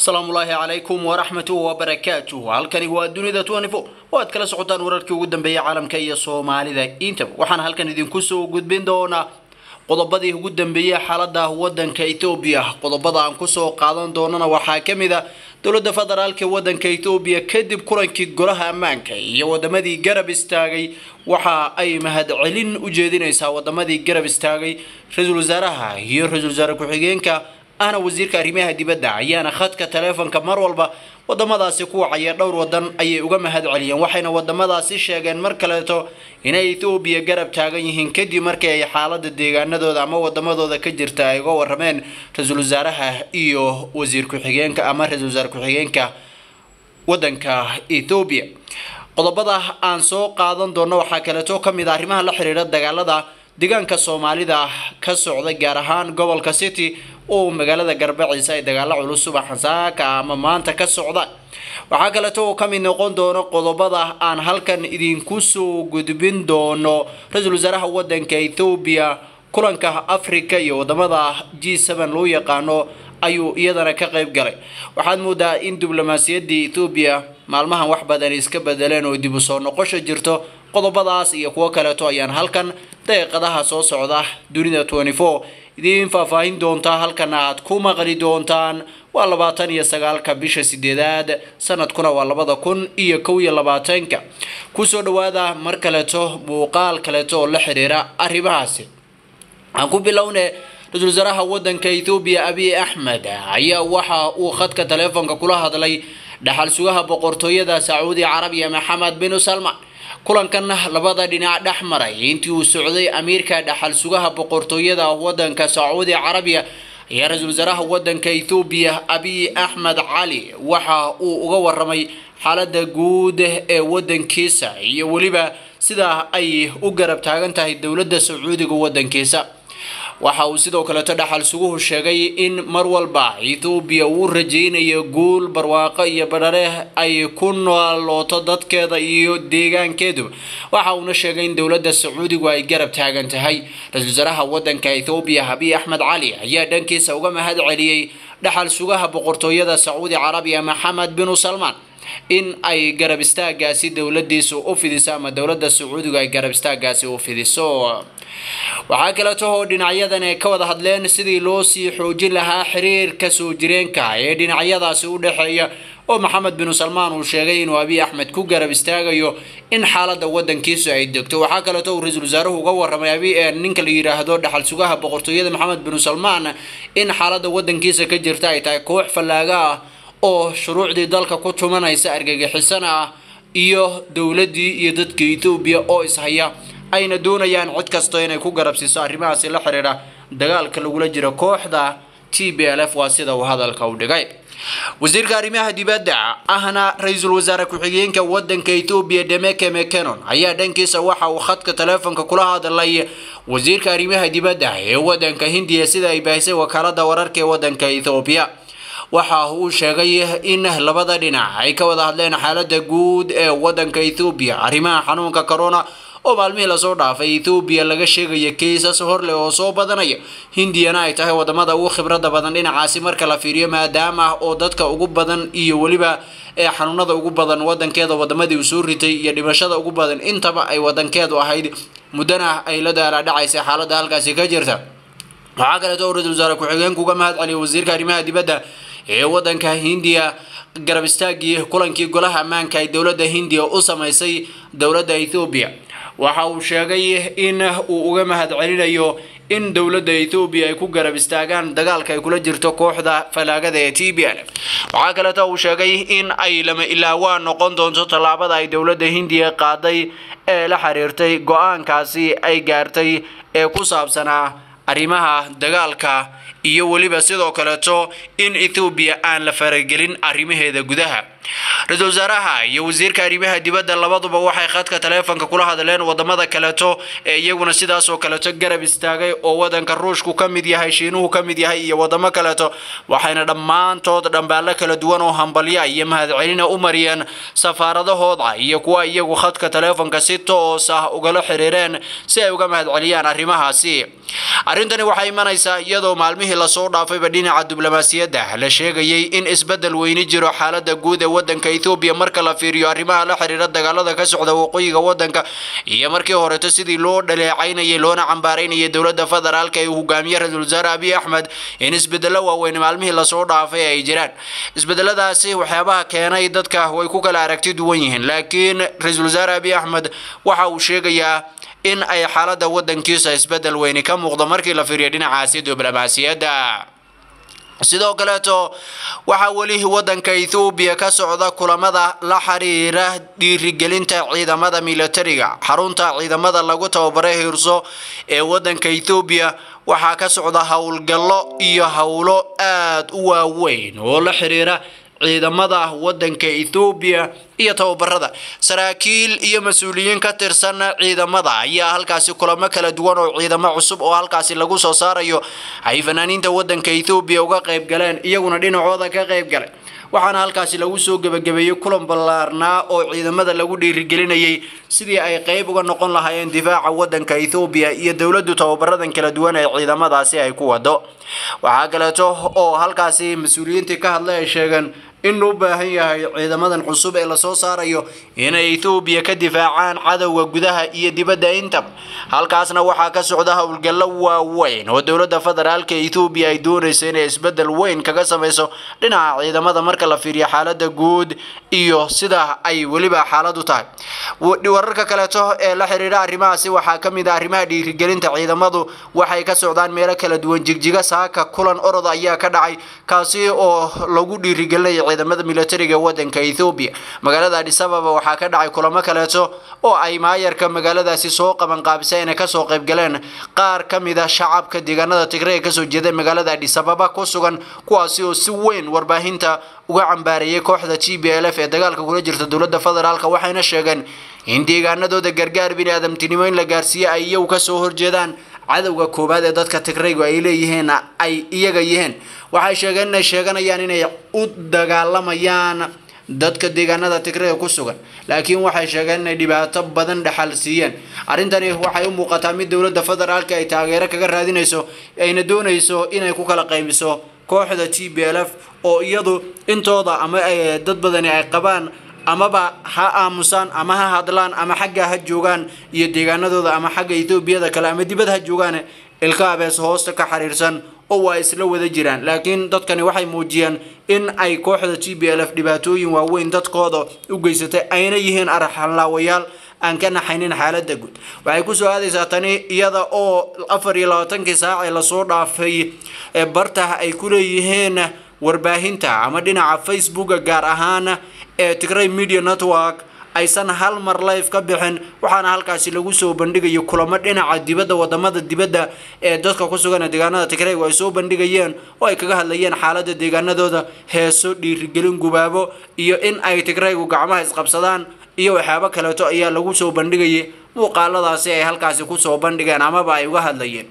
asalaamullaahi calaykum waraxmatuhu wabarakaatuhu halkani waa dunida tnifo oo aad kala socotaan wararkii ugu dambeeyay caalamka iyo soomaalida intaba waxaan halkan idinku soo gudbin doonaa qodobadii ugu dambeeyey xaalada wadanka etoobiya qodobada aan kusoo qaadan doonana waxaa kamid a dowlada federaalk wadanka etoobiya kadib kulankii golaha ammaanka iyo wadamadii garab istaagay waxa ay mahadcelin u jeedinaysaa wadamadii garab istaagay ra-iisul wasaaraha iyo ra-isul wasaare ku-xigeenka ahna wasiirka arrimaha dibadda ayaana khadka taleefonka mar walba wadamadaasi ku wacaya dhowr wadan ayay uga mahad celiyeen waxayna wadamadaasi sheegeen mar kaleeto inay ethoobiya garab taagan yihiin kadib markii ay xaalada deegaanadooda ama wadamadooda ka jirta ay uga warameen ra-iisul wasaaraha iyo wasiir ku-xigeenka ama ra-isul wasaare ku-xigeenka wadanka ethoobiya qodobada aan soo qaadan doono waxaa kaleeto kamid a arrimaha la xiriira dagaalada deegaanka soomaalida ka socda gaar ahaan gobolka city oo magaalada garbaciisa ay dagaalo culus subaxan saaka ama maanta ka socdaan waxaa kaleeto oo kamid noqon doono qodobada aan halkan idinku soo gudbin doono ra-iisul wasaaraha wadanka ethoobiya kulanka africa iyo wadamada g seven loo yaqaano ayuu iyadana ka qeyb galay waxaad moodaa in diblomaasiyadii ethoobiya maalmahan wax badan iska bedeleen oo dib u soo noqosho jirto qodobadaas iyo kuwo kaleeto ayaan halkan daqiiqadaha soo socda dunida twenty four idiin faahfaahin doontaa halkana aad ku maqli doontaan waa labaatan iyo sagaalka bisha sideedaad sanadkuna waa labada kun iyo kow iyo labaatanka kusoo dhawaada mar kaleeto muuqaal kaleeto oo la xiriira arrimahaasi aan ku bilowne ra-isul wasaaraha wadanka ethoobiya abiy axmed ayaa waxa uu khadka taleefonka kula hadlay dhaxal sugaha boqortooyada sacuudi carabiya maxamed binu salman kulankan labada dhinac dhex maray intii uu socday amiirka dhaxal sugaha boqortooyada wadanka sacuudi carabiya ayaa ra-iisul wasaaraha wadanka ethoobiya abiy axmed cali waxa uu uga waramay xaalada guud ee wadankiisa iyo weliba sida ay u garab taagan tahay dowladda sacuudiga wadankiisa waxa uu sidoo kaleeto dhaxal suguhu sheegay in mar walba ethoobiya uu rajeynayo guul barwaaqo iyo badhare ay ku noolooto dadkeeda iyo deegaankeeduba waxa uuna sheegay in dowladda sacuudigu ay garab taagan tahay ra-iisul wasaaraha wadanka ethoobiya abiy axmed cali ayaa dhankiisa uga mahad celiyey dhaxal sugaha boqortooyada sacuudi carabiya maxamed binu salmaan in ay garab istaagaasi dowladiisu u fidiso ama dowladda sacuudigu ay garab istaagaasi u fidiso waxaa kaleeto oo dhinacyadan ay ka wada hadleen sidii loo sii xoojin lahaa xiriirka soo jireenka ee dhinacyadaasi u dhexeeya oo maxamed binu salmaan uu sheegay inuu abiy axmed ku garab istaagayo in xaalada wadankiisu ay degto waxaa kaleeto uu ra-iisul wasaaruhu uga waramay abi ninka la yidhaahdo dhaxal sugaha boqortooyada maxamed binu salmaan in xaalada wadankiisa ka jirta ay tahay koox fallaaga ah oo shuruucdii dalka ku tumanaysa argagixisana ah iyo dowladii iyo dadka ethoobiya oo ishaya ayna doonayaan cid kasto inay ku garabsiiso arrimahaasi la xiriira dagaalka lagula jiro kooxda t b l f waa sida uu hadalka u dhigay wasiirka arrimaha dibadda ahna ra-iisul wasaare ku-xigeenka wadanka ethoobiya demeke mekenon ayaa dhankiisa waxa uu khadka taleefonka kula hadlay wasiirka arrimaha dibadda ee wadanka hindiya sida ay baahisay wakaalada wararka ee wadanka ethoobiya waxa uu sheegay in labada dhinac ay ka wada hadleen xaalada guud ee wadanka ethoobiya arrimaha xanuunka corona oo maalmihii lasoo dhaafay ethoobiya laga sheegaya kaysas horleh oo soo badanaya hindiyana ay tahay wadamada ugu khibrada badan dhinacaasi marka la fiiriyo maadaama oo dadka ugu badan iyo weliba ee xanuunada ugu badan wadankeeda wadamadii uu soo ritay iyo dhimashada ugu badan intaba ay wadankeedu ahayd muddana ay la daalaadhacaysay xaalada halkaasi ka jirta waxaa kaleeto oo ra-iisul wasaare ku-xigeenku uga mahad celiyay wasiirka arrimaha dibadda ee wadanka hindiya garab istaagii kulankii golaha ammaanka ay dowladda hindiya u sameysay dowladda ethoobiya waxa uu sheegay in uu uga mahad celinayo in dowladda ethoobiya ay ku garab istaagaan dagaalka ay kula jirto kooxda falaagada ee t b l waxaa kaleeto uu sheegay in ay lama ilaawaan noqon doonto tallaabada ay dowladda hindiya qaaday ee la xiriirtay go-aankaasi ay gaartay ee ku saabsanaa arrimaha dagaalka iyo weliba sidoo kaleeto in ethoobiya aan la faragelin arrimaheeda gudaha ra-iisul wasaaraha iyo wasiirka arrimaha dibadda labaduba waxay khadka taleefonka kula hadleen wadamada kaleeto ee iyaguna sidaas oo kaleeto garab istaagay oo wadanka ruushku ka mid yahay shiinuhu ka mid yahay iyo wadamo kaleeto waxayna dhammaantood dhambaallo kala duwan oo hambalya iyo mahadcelina u mariyeen safaaradahooda iyo kuwa iyagu khadka taleefonka si toos ah ugala xiriireen si ay uga mahadceliyaan arrimahaasi arrintani waxay imanaysaa iyadoo maalmihii lasoo dhaafayba dhinaca diblomaasiyadda la sheegayay in isbeddel weyni jiro xaalada guud ee wadanka ethoobiya marka la fiiriyo arrimaha la xiriira dagaalada ka socda waqooyiga wadanka iyo markii horeto sidii loo dhaleecaynayay loona cambaaraynayay dowladda federaalka ee hogaamiye ra-iisul wasaare abiy axmed in isbedelo waaweyn maalmihii lasoo dhaafay ay jiraan isbedeladaasi waxyaabaha keenay dadka way ku kala aragti duwan yihiin laakiin ra-iisul wasaare abiy axmed waxa uu sheegayaa in ay xaalada wadankiisa isbedel weyni ka muuqdo markii la fiiriyo dhinacaasi diblomaasiyadda sidoo kaleeto waxaa weli wadanka ethoobiya ka socda kulamada la xiriira dhiirigelinta ciidamada militariga xarunta ciidamada lagu tababaray hiirso ee wadanka ethoobiya waxaa ka socda howlgallo iyo howlo aada u waaweyn oo la xiriira ciidamada wadanka ethoobiya iyo tababarada saraakiil iyo mas-uuliyiin ka tirsan ciidamada ayaa halkaasi kulamo kala duwan oo ciidamo cusub oo halkaasi lagu soo saarayo ay fanaaniinta wadanka ethoobiya uga qayb galeen iyaguna dhinacooda ka qayb galay waxaana halkaasi lagu soo gebagabeeyey kulan ballaarnaa oo ciidamada lagu dhiirigelinayay sidii ay qayb uga noqon lahaayeen difaaca wadanka ethoobiya iyo dowladdu tababaradan kala duwan ee ciidamadaasi ay ku wado waxaa kaleeto oo halkaasi mas-uuliyiintii ka hadlay ay sheegeen in loo baahan yahay ciidamadan cusub ee lasoo saarayo inay ethoobiya ka difaacaan cadowga gudaha iyo dibadda intaba halkaasna waxaa ka socda howlgallo waaweyn oo dowladda federaalka ethoobiya ay doonayso inay isbedel weyn kaga samayso dhinaca ciidamada marka la fiiriyo xaalada guud iyo sida ay weliba xaaladu tahay wararka kaleeto ee la xiriira arrimahaasi waxaa ka mid ah arrimaha dhiirigelinta ciidamadu waxay ka socdaan meelo kala duwan jigjiga saaka kulan orod ayaa ka dhacay kaasi oo lagu dhiirigelinaya ciidamada militariga wadanka ethoobiya magaalada adis ababa waxaa ka dhacay kulamo kaleeto oo ay maayarka magaaladaasi soo qaban qaabisay inay kasoo qayb galeen qaar ka mid a shacabka deegaanada tigray ee kasoo jeeda magaalada adis ababa ku sugan kuwaasi oo si weyn warbaahinta uga cambaareeyay kooxda g b l f ee dagaalka kula jirta dowladda federaalk waxayna sheegeen in deegaanadooda gargaar bini aadamtinimo in la gaarsiiye ay iyagu kasoo horjeedaan cadowga koowaad ee dadka tigraygu ay leeyihiin ay iyaga yihiin waxay sheegeen inay sheeganayaan inay u dagaalamayaan dadka deegaanada tigrayga ku sugan laakiin waxay sheegeen inay dhibaato badan dhexal siiyeen arrintani waxay u muuqataa mid dowladda federaalka ay taageero kaga raadinayso ayna doonayso inay ku kala qaybiso kooxda t b l f oo iyadu intooda ama dad badani ay qabaan amaba ha aamusaan ama ha hadlaan ama xagga ha joogaan iyo deegaanadooda ama xagga etoobiyada kale ama dibad ha joogaan ilka abees hoosta ka xiriirsan oo waa isla wada jiraan laakiin dadkani waxay muujiyeen in ay kooxda g b l f dhibaatooyin waaweyn dadkooda u geysatay ayna yihiin arxanlaawayaal aan ka naxaynin xaalada guud waxay kusoo aadaysaa tani iyada oo afar iyo labaatankii saac ee lasoo dhaafay ee bartaha ay ku leeyihiin warbaahinta ama dhinaca facebooka gaar ahaan ee tigray media network aysan hal mar life ka bixin waxaana halkaasi lagu soo bandhigayo kulamo dhinaca dibadda wadamada dibadda ee dadka ku sugan deegaanada tigraygu ay soo bandhigayeen oo ay kaga hadlayeen xaalada deegaanadooda heeso dhiirigelin gubaabo iyo in ay tigraygu gacmaha isqabsadaan iyo waxyaabo kaleeto ayaa lagu soo bandhigayay muuqaaladaasi ay halkaasi kusoo bandhigeen amaba ay uga hadlayeen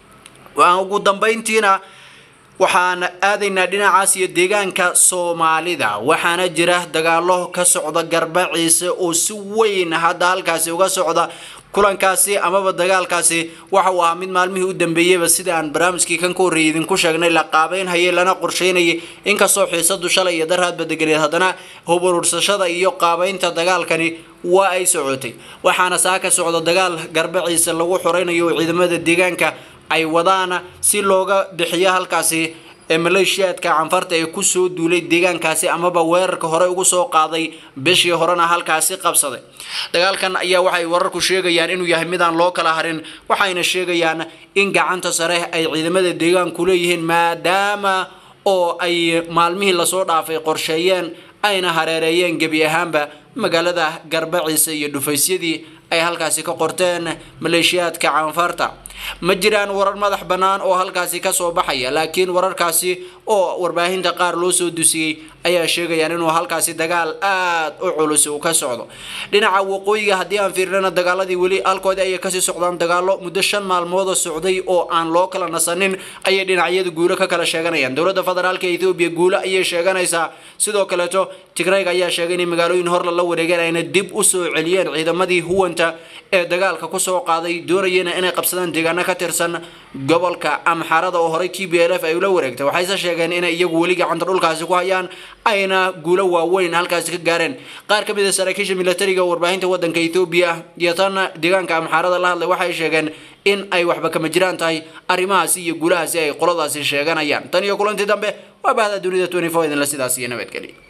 ugu dambeyntiina waxaan aadaynaa dhinacaas iyo deegaanka soomaalida waxaana jira dagaalo ka socda garbaciise oo si weyn hadda halkaasi uga socda kulankaasi amaba dagaalkaasi waxa uu ahaa mid maalmihii u dambeeyeyba sida aan barnaamijkii kan ka horreeyay idinku sheegnay la qaabeynhayay lana qorsheynayay inkastoo xiisadu shalay iyo darhaadba deganeed haddana huburursashada iyo qaabeynta dagaalkani waa ay socotay waxaana saa ka socda dagaal garbaciise lagu xoreynayo oo ciidamada deegaanka ay wadaan si looga bixiyo halkaasi ee maleeshiyaadka canfarta ee kusoo duulay deegaankaasi amaba weerarka hore ugu soo qaaday bishii horena halkaasi qabsaday dagaalkan ayaa waxay wararku sheegayaan inuu yahay midaan loo kala harin waxayna sheegayaan in gacanta sare ay ciidamada deegaanku leeyihiin maadaama oo ay maalmihii lasoo dhaafay qorsheeyeen ayna hareereeyeen gebi ahaanba magaalada garbaciisa iyo dhufaysyadii ay halkaasi ka qorteen maleeshiyaadka canfarta ma jiraan warar madax bannaan oo halkaasi kasoo baxaya laakiin wararkaasi oo warbaahinta qaar loo soo dusiyey ayaa sheegayaan inuu halkaasi dagaal aad u culus uu ka socdo dhinaca waqooyiga haddii aan fiirnana dagaaladii weli halkoodi ayay kasii socdaan dagaalo muddo shan maalmooda socday oo aan loo kala nasanin ayay dhinacyada guulo ka kala sheeganayaan dowladda federaalka ethoobiya guulo ayay sheeganaysaa sidoo kaleeto tigrayg ayaa sheegay inay magaalooyin horla la wareegeen ayna dib u soo celiyeen ciidamadii huwanta ee dagaalka kusoo qaaday doonayeen inay qabsadaan deegaano ka tirsan gobolka amxarada oo horey t b l f ay ula wareegtay waxayse sheegeen inay iyagu weli gacanta dhulkaasi ku hayaan ayna guulo waaweyn halkaasi ka gaareen qaar ka mid a saraakiisha militariga warbaahinta wadanka ethoobiya iyo tan deegaanka amxarada la hadlay waxay sheegeen in ay waxba kama jiraan tahay arrimahaasi iyo guulahaasi ay qoladaasi sheeganayaan tan iyo kulantii dambe waa bahda dunida idinla sidaas iyo nabadgeli